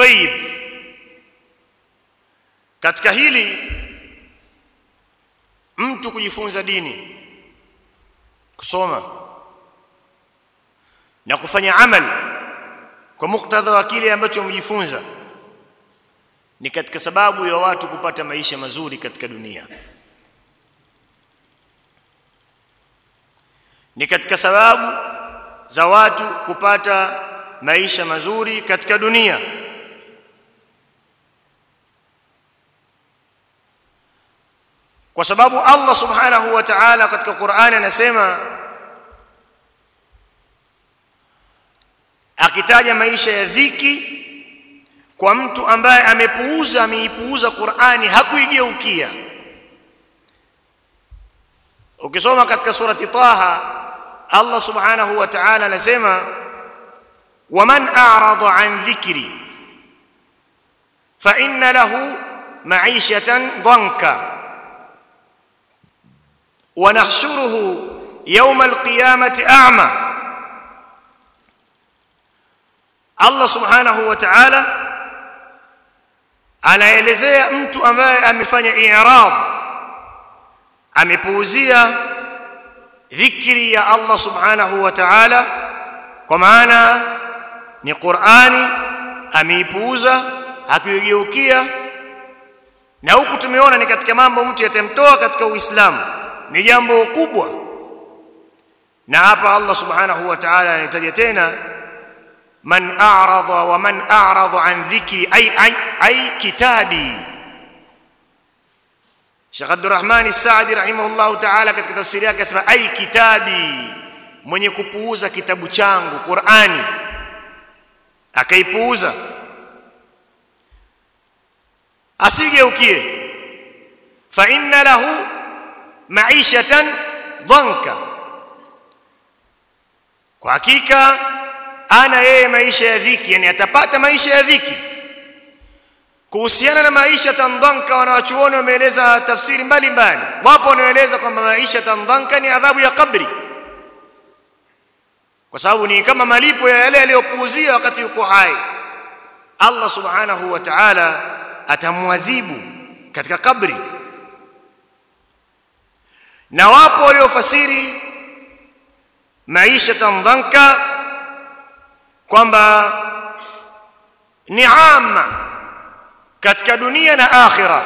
طيب katika hili mtu kujifunza dini kusoma na kufanya amal kwa muktadha wa kile ambacho wamejifunza ni katika sababu ya watu kupata maisha mazuri katika dunia ni katika sababu za watu kupata maisha mazuri katika dunia kwa sababu Allah subhanahu wa ta'ala katika Qur'ani anasema akitaja maisha ya dhiki kwa mtu ambaye amepuuza ameipuuza Qur'ani hakuigeukia ukisoma katika surati Taha Allah subhanahu wa ta'ala anasema waman a'rada an dhikri fa inna lahu ma'ishatan dhanka wa nahshuruhu yawm al-qiyamati a'ma Allah subhanahu wa ta'ala anaelezea mtu ambaye amefanya i'rab amepuuzia dhikri ya Allah subhanahu wa ta'ala kwa maana ni Qur'ani ameipuuza hakuyogeukia na huku tumeona ni katika mambo mtu yatamtoa katika Uislamu ni jambo kubwa na hapa Allah subhanahu wa ta'ala anataja tena man a'rada wa man a'rada an dhikri ay ay ay kitabi Sheikh Abdurrahman As-Saadi rahimahullahu ta'ala katika tafsiri yake asema ai kitabi mwenye kupuuza kitabu changu Qur'ani akaipuuza asigeukie fa inna lahu ma'ishatan dhanka kwa hakika ana yeye maisha ya dhiki yani atapata maisha ya dhiki kuhusiana na maisha tandhanka wanawachuoni wameeleza tafsiri mbalimbali wapo wanaoeleza kwamba maisha tandhanka ni adhabu ya kabri kwa sababu ni kama malipo ya yale aliyopuuzia wakati yuko hai Allah subhanahu wa ta'ala atamwadhibu katika kabri na wapo waliofasiri maisha tandhanka kwamba ni amma katika dunia na akhira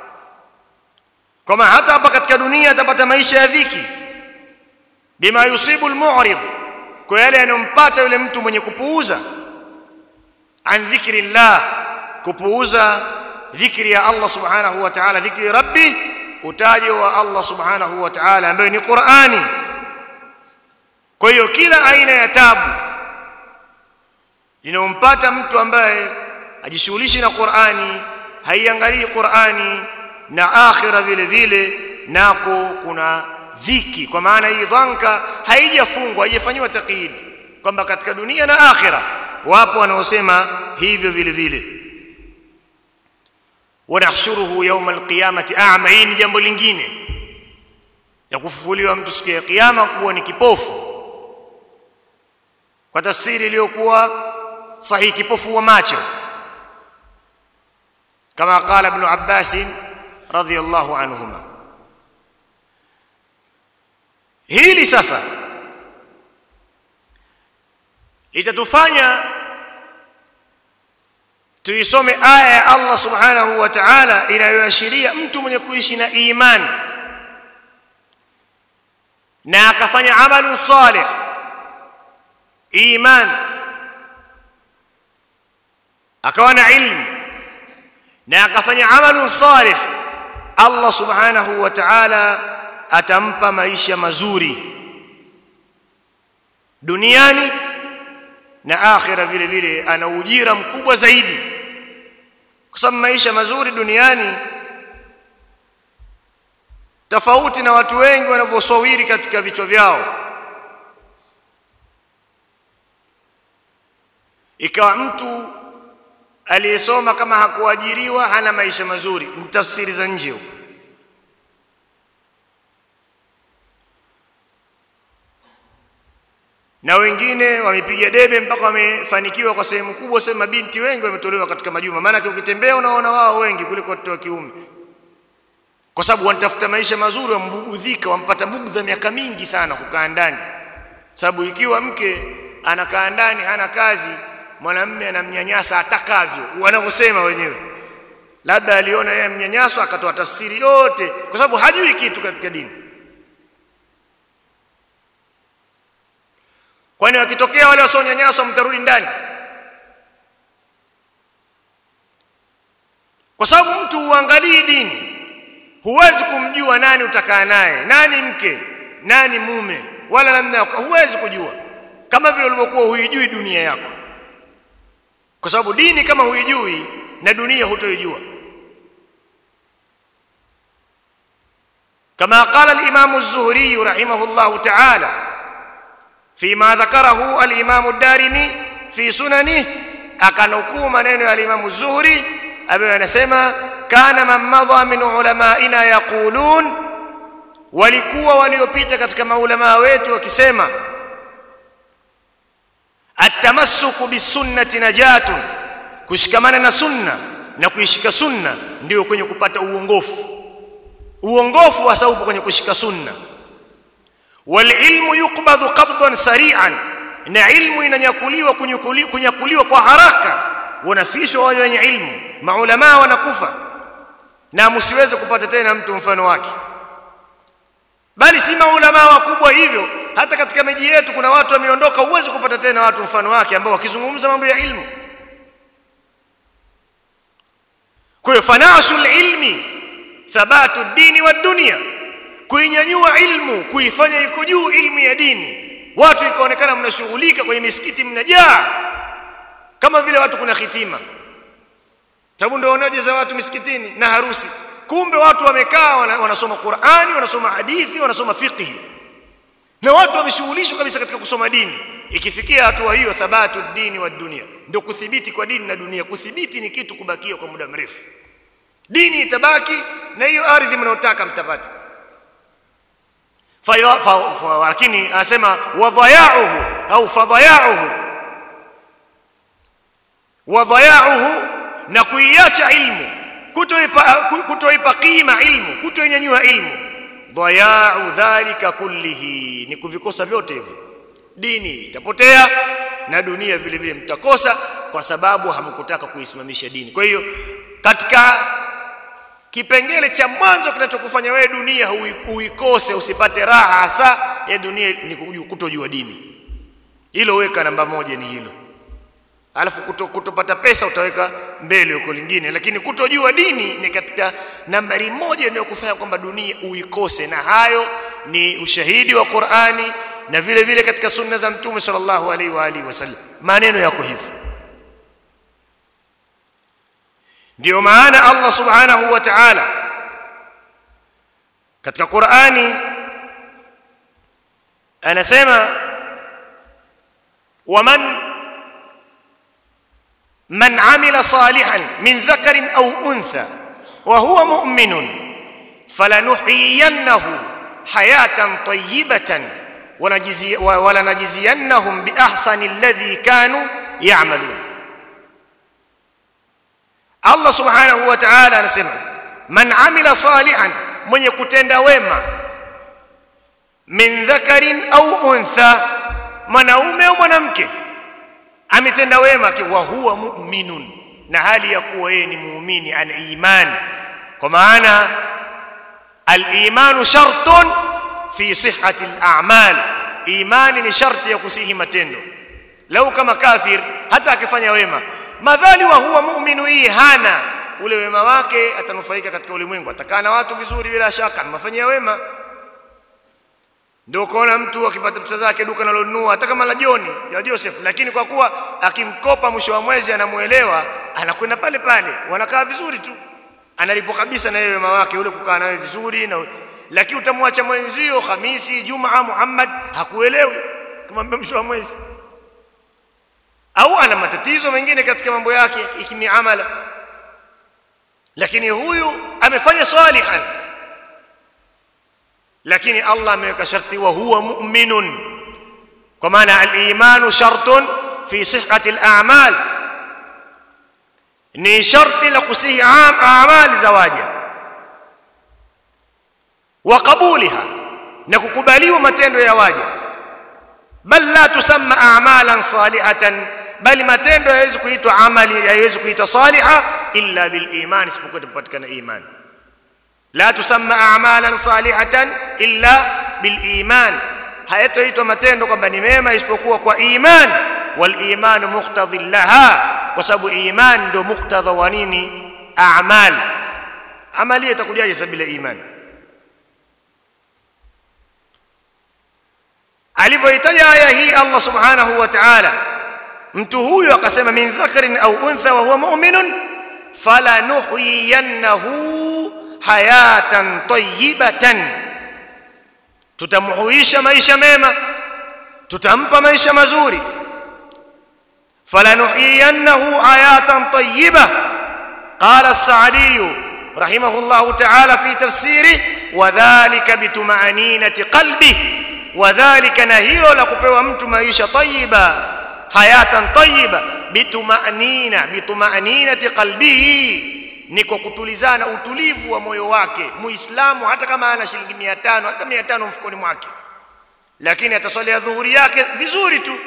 kama hata hapa katika dunia atapata maisha ya dhiki bima yusibu almu'rid kwa yale yanompata yule mtu mwenye kupuuza an dhikri llah kupuuza dhikri ya Allah subhanahu wa ta'ala dhikri rabbi utaje wa Allah subhanahu wa ta'ala ambaye ni Qur'ani kwa hiyo kila aina ya tabu inayompata mtu ambaye ajishughulishi na Qur'ani haiangalii Qur'ani na akhira vile vile nako kuna dhiki kwa maana hii dhanka haijafungwa haijafanywa taqid kwamba katika dunia na akhira wapo wanaosema hivyo vile vile wanahshuruhu yawm alqiyamati a'ma hii ni jambo lingine ya kufufuliwa mtu siku ya kiyama kuwa ni kipofu kwa tafsiri iliyokuwa sahihi kipofu wa macho kama qala ibn Abbas radhiyallahu anhuma hili sasa litatufanya tuisome aya ya Allah subhanahu wa ta'ala inayoashiria mtu mwenye kuishi na imani na akafanya amalu salih iman akawa na ilmu na akafanya amalu salih Allah subhanahu wa ta'ala atampa maisha mazuri duniani na akhira vile vile ana ujira mkubwa zaidi kwa sababu maisha mazuri duniani tofauti na watu wengi wanavyosawiri katika vichwa vyao ikawa mtu aliyesoma kama hakuajiriwa hana maisha mazuri ni tafsiri za nje huko na wengine wamepiga debe mpaka wamefanikiwa kwa sehemu kubwa sema binti wengi wametolewa katika majumba maana ukitembea unaona wao wengi kuliko watoto wa kiume kwa sababu wanatafuta maisha mazuri wambugudhika wampata bugdha miaka mingi sana kukaa ndani sababu ikiwa mke anakaa ndani hana kazi mwanamume anamnyanyasa atakavyo wanavyosema wenyewe labda aliona yeye mnyanyaso akatoa tafsiri yote kwa sababu hajui kitu katika dini kwani wakitokea wale wasionyanyaswa mtarudi ndani kwa sababu mtu huangalii dini huwezi kumjua nani utakaa naye nani mke nani mume wala namna huwezi kujua kama vile ulivyokuwa huijui dunia yako kwa sababu dini kama huijui na dunia hutoijua كما قال الإمام الزهري رحمه الله تعالى فيما ذكره الإمام الدارمي في سننه أكنكو منين الإمام الزهري أبي نسمى كان من مضى من علمائنا يقولون walikuwa waliopita katika maulamaa wetu wakisema atamassuku bisunnati najatun kushikamana na sunna na kuishika sunna ndio kwenye kupata uongofu uongofu hasa upo kwenye kushika sunna wal ilmu yuqbadhu qabdan sari'an na ilmu inanyakuliwa kunyakuliwa kwa haraka wanafishwa wale wenye ilmu maulama wanakufa na msiweze kupata tena mtu mfano wake bali si maulama wakubwa hivyo hata katika miji yetu kuna watu wameondoka uweze kupata tena watu mfano wake ambao wakizungumza mambo ya ilmu kwa hiyo fanashul ilmi thabatu dini wa dunia kuinyanyua ilmu kuifanya iko juu ilmu ya dini watu ikaonekana mnashughulika kwenye misikiti mnajaa kama vile watu kuna hitima sababu ndio wanaje za watu misikitini na harusi kumbe watu wamekaa wanasoma Qur'ani wanasoma hadithi wanasoma fiqh na watu wameshughulishwa kabisa katika kusoma dini ikifikia hatua hiyo thabatu dini wa dunia ndio kuthibiti kwa dini na dunia kuthibiti ni kitu kubakia kwa muda mrefu dini itabaki na hiyo ardhi mnaotaka mtapata lakini anasema wadhayauhu au fadhayauhu wadhayauhu na kuiacha ilmu kutoipa kutoipa qima ilmu kutoinyanyua ilmu dhayau dhalika kullihi ni kuvikosa vyote hivyo dini itapotea na dunia vile vile mtakosa kwa sababu hamkutaka kuisimamisha dini kwa hiyo katika kipengele cha mwanzo kinachokufanya wewe dunia uikose usipate raha hasa ya dunia ni kutojua dini hilo weka namba moja ni hilo alafu kuto, kutopata pesa utaweka mbele huko lingine lakini kutojua dini ni katika nambari moja inayokufanya kwamba dunia uikose na hayo ni ushahidi wa Qur'ani na vile vile katika sunna za mtume sallallahu alaihi wa alihi wasallam maneno yako hivyo ndio maana Allah subhanahu wa ta'ala katika Qur'ani anasema waman man amila salihan min dhakarin au untha wa huwa mu'minun falanuhyiyannahu hayatan tayyibatan ولنجزينهم بأحسن الذي كانوا يعملون Allah subhanahu wa ta'ala anasema man amila salihan mwenye kutenda wema min dhakarin au untha mwanaume au mwanamke ametenda wema wa huwa mu'minun na hali ya kuwa yeye ni muumini ana imani kwa maana al-imanu shartun fi sihhati al-a'mal imani ni sharti ya kusihi matendo lau kama kafir hata akifanya wema madhali wa huwa muuminu hii hana ule wema wake atanufaika katika ulimwengu atakaa na watu vizuri bila shaka amefanyia wema ndio ukaona mtu akipata pesa zake duka analonunua hata kama la Joni ya Joseph lakini kwa kuwa akimkopa mwisho wa mwezi anamuelewa anakwenda pale pale wanakaa vizuri tu analipo kabisa na yeye wema wake ule kukaa nawe vizuri na lakini utamwacha mwenzio Hamisi Jumaa Muhammad hakuelewi kumwambia mwisho wa mwezi au ana matatizo mengine katika mambo yake ikimiamala lakini huyu amefanya salihan lakini Allah ameweka sharti wa huwa mu'minun kwa maana al-imanu shartun fi sihhati al-a'mal ni sharti la kusihi amali za waja wa qabuliha na kukubaliwa matendo ya waja bal la tusamma a'malan salihatan bali matendo hayawezi kuitwa amali hayawezi kuitwa saliha illa bil iman isipokuwa tupatikana iman la tusamma a'malan salihatan illa bil iman hayatoitwa matendo kwamba ni mema isipokuwa kwa iman wal iman muqtadhi laha kwa sababu iman ndio muktadha wa nini a'mal amali itakujaje sabila iman alivyoitaja aya hii Allah subhanahu wa ta'ala mtu huyu akasema min dhakarin au untha wa huwa mu'minun falanuhyiyannahu hayatan tayyibatan tutamhuisha maisha mema tutampa maisha mazuri falanuhyiyannahu hayatan tayyiba qala as-sa'di rahimahullah ta'ala fi tafsiri wadhālika bituma'aninati qalbihi wadhālika na hilo la kupewa mtu maisha tayyiba hayatan tayyiba bituma'nina bituma'ninati qalbihi ni kwa kutulizana utulivu wa moyo wake muislamu hata kama ana shilingi 500 hata 500 mfukoni mwake lakini ataswalia dhuhuri yake vizuri tu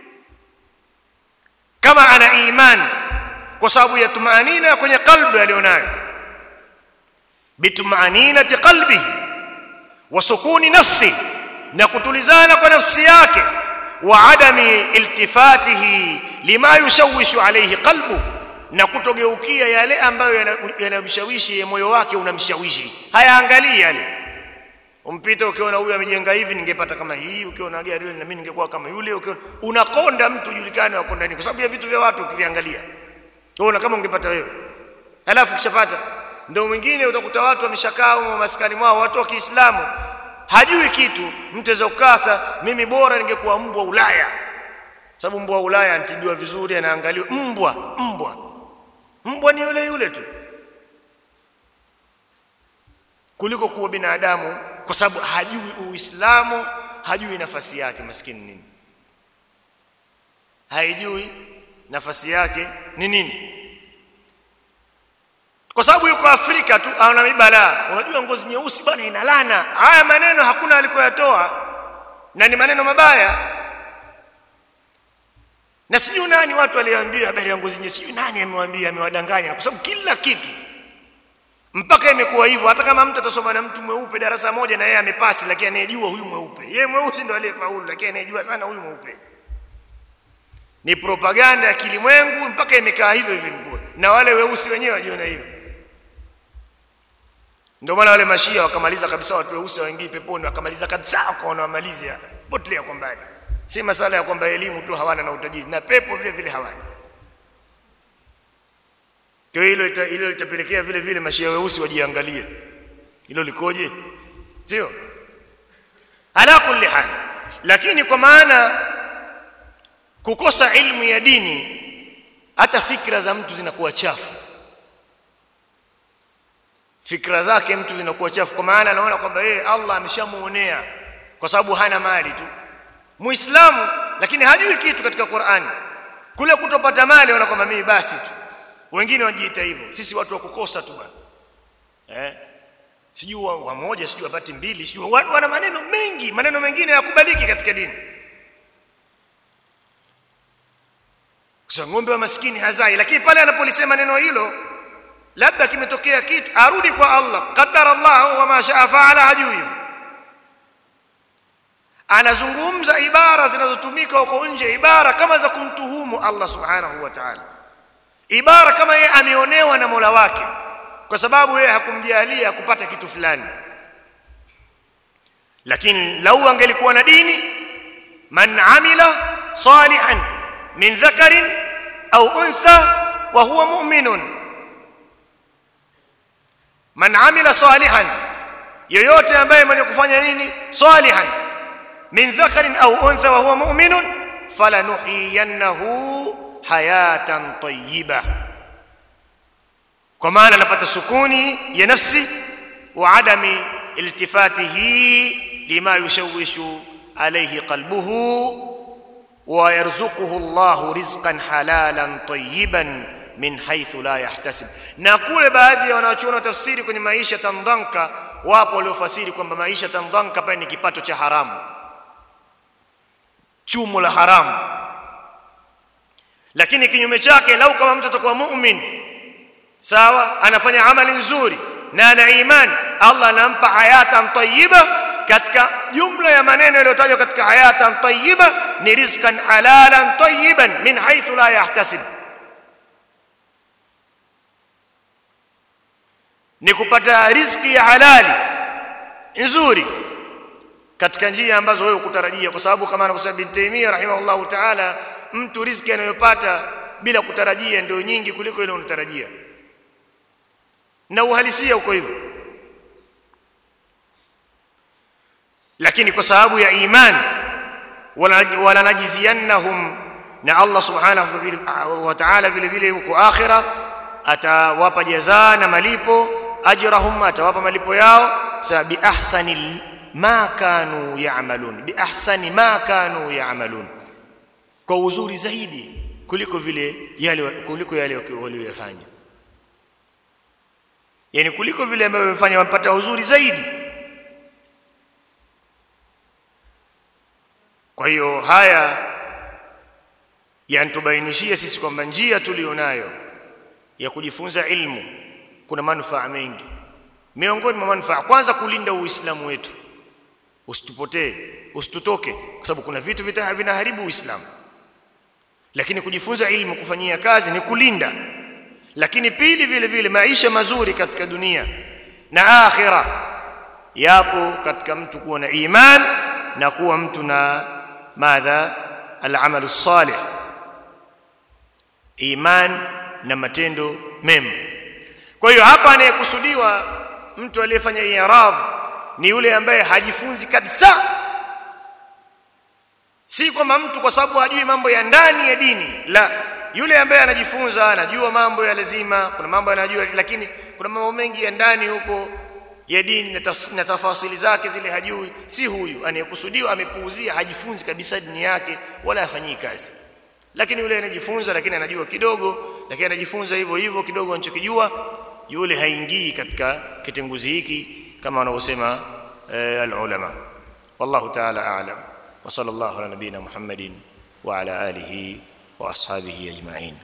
kama ana imani kwa sababu ya tumaanina kwenye qalbi alionayo bitumaaninati qalbi wa sukuni nafsi na kutulizana kwa nafsi yake wa adami iltifatihi lima yushawishu alayhi qalbu na kutogeukia yale ambayo yanamshawishi moyo wake unamshawishi hayaangalii yale umpita ukiona huyu amejenga hivi ningepata kama hii ukiona gari ile na mimi ningekuwa kama yule ukiona unakonda mtu julikane wakonda nini kwa sababu ya vitu vya watu ukiviangalia unaona kama ungepata wewe halafu kishapata ndio mwingine utakuta watu wameshakaa huko maskani mwao watu wa Kiislamu hajui kitu mtu aweza kukasa mimi bora ningekuwa mbwa Ulaya sababu mbwa Ulaya antibiwa vizuri anaangaliwa mbwa mbwa mbwa ni yule yule tu kuliko kuwa binadamu kwa sababu hajui uislamu hajui nafasi yake maskini nini haijui nafasi yake ni nini kwa sababu yuko Afrika tu ana mibalaa unajua ngozi nyeusi bwana ina lana haya maneno hakuna alikoyatoa na ni maneno mabaya na sijui nani watu waliambia habari ya ngozi nyeusi sijui nani amewaambia amewadanganya kwa sababu kila kitu mpaka imekuwa hivyo hata kama mtu atasoma na mtu mweupe darasa moja na yeye amepasi lakini anayejua huyu mweupe yeye mweusi ndo aliyefaulu lakini anayejua sana huyu mweupe ni propaganda ya kilimwengu mpaka imekaa hivyo hivyo mkuu na wale weusi wenyewe wajiona hivyo ndio maana wale mashia wakamaliza kabisa watu weusi waingii peponi wakamaliza kabisa wakaona wamalize potelea kwa mbali si masala ya kwamba elimu tu hawana na utajiri na pepo vile vile hawana kwa hilo hilo litapelekea vile vile mashia weusi wajiangalie hilo likoje sio ala kulli hal lakini kwa maana kukosa ilmu ya dini hata fikra za mtu zinakuwa chafu fikra zake mtu zinakuwa chafu kwa maana anaona kwamba yeye Allah ameshamuonea kwa sababu hana mali tu muislamu lakini hajui kitu katika Qur'ani kule kutopata mali anaona kwamba mimi basi tu wengine wanajiita hivyo sisi watu wa kukosa tu bwana eh sijui wa moja sijui wapati mbili sijui watu wana maneno mengi maneno mengine yakubaliki katika dini kwa ng'ombe wa maskini hazai lakini pale anapolisema neno hilo labda kimetokea kitu arudi kwa Allah qaddara Allah wa ma shaa faala hajui hivyo anazungumza ibara zinazotumika huko nje ibara kama za kumtuhumu Allah subhanahu wa ta'ala ibara kama yeye ameonewa na Mola wake kwa sababu yeye hakumjalia kupata kitu fulani lakini lau angelikuwa na dini man amila salihan min dhakarin au untha wa huwa mu'minun man amila salihan yoyote ambaye mwenye kufanya nini salihan min dhakarin au untha wa huwa mu'minun falanuhiyannahu hayatan tayyiba kwa maana anapata sukuni ya nafsi wa adami iltifatihi lima yushawishu alayhi qalbuhu wa yarzuquhu Allahu rizqan halalan tayyiban min haythu la yahtasib na kule baadhi ya wanaochuona tafsiri kwenye maisha tandhanka wapo waliofasiri kwamba maisha tandhanka pale ni kipato cha haramu chumo la haramu lakini kinyume chake lau kama mtu atakuwa mu'min sawa anafanya amali nzuri na ana imani Allah anampa hayatan tayyiba katika jumla ya maneno yaliyotajwa katika hayatan tayyiba ni rizqan halalan tayyiban min haythu la yahtasib ni kupata riziki ya halali nzuri katika njia ambazo wewe kutarajia kwa sababu kama anavyosema bin Taymiyyah rahimahullahu ta'ala mtu riziki anayopata bila kutarajia ndio nyingi kuliko ile unatarajia na uhalisia uko hivyo lakini kwa sababu ya imani wala najiziyannahum na Allah subhanahu wa ta'ala vile vile huko akhira atawapa jazaa na malipo ajrahum atawapa malipo yao sa bi ahsani ma kanu ya'malun bi ahsani ma kanu ya'malun kwa uzuri zaidi kuliko vile yale kuliko yale waliyofanya yani kuliko vile ambavyo wamefanya wapata uzuri zaidi kwa hiyo haya yanatubainishia sisi kwamba njia tulionayo ya kujifunza ilmu kuna manufaa mengi miongoni mwa manufaa kwanza kulinda uislamu wetu usitupotee usitutoke kwa sababu kuna vitu vita vinaharibu uislamu lakini kujifunza ilmu kufanyia kazi ni kulinda lakini pili vile vile maisha mazuri katika dunia na akhira yapo katika mtu kuwa na iman na kuwa mtu na madha al-amal salih iman na matendo mema kwa hiyo hapa anayekusudiwa mtu aliyefanya i'rad ni yule ambaye hajifunzi kabisa si kwamba mtu kwa sababu hajui mambo ya ndani ya dini la yule ambaye anajifunza anajua mambo ya lazima kuna mambo anajua lakini kuna mambo mengi ya ndani huko ya dini na tafasili zake zile hajui si huyu anayekusudiwa amepuuzia hajifunzi kabisa dini yake wala hafanyii kazi lakini yule anajifunza lakini anajua kidogo lakini anajifunza hivyo hivyo kidogo anachokijua yule haingii katika kitenguzi hiki kama wanavyosema alulama wallahu ta'ala a'lam wa sallallahu ala nabina muhammadin wa ala alihi wa ashabihi ajma'in